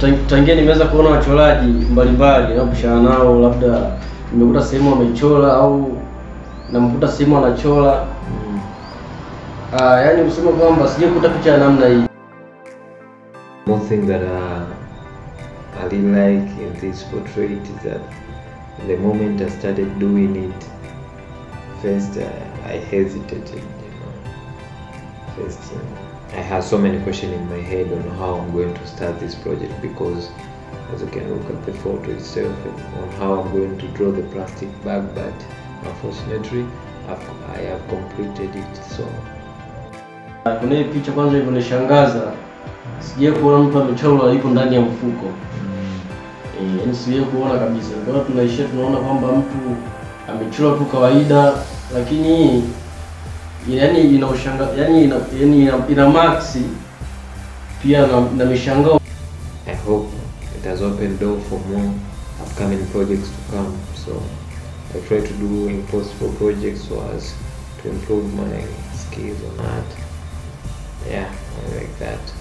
Tang- tangia nimeweza kuona wachoraji mbalimbali napishana nao, labda nimekuta sehemu wamechora au namkuta sehemu anachora ah, yaani kusema kwamba sijakuta picha ya namna hii. One thing that uh, I really like in this portrait is that the moment I started doing it, first uh, I hesitated, you know. First, uh, I had so many questions in my head on how I'm going to start this project because, as you can look at the photo itself, on how I'm going to draw the plastic bag, but unfortunately, I've, I have completed it. So Ah, Kuna hii picha kwanza ilivyonishangaza, sijai kuona mtu amechora yuko ndani ya mfuko Eh, yaani sijai kuona kabisa. Kwa hiyo tunaishia tunaona kwamba mtu amechora tu kawaida, lakini hii yaani ina ushanga, yaani ina, yaani ina, ina maxi pia na, na mishangao I hope it has opened door for more upcoming projects to come. So I try to do impossible projects so as to improve my skills on art. Yeah, I like that.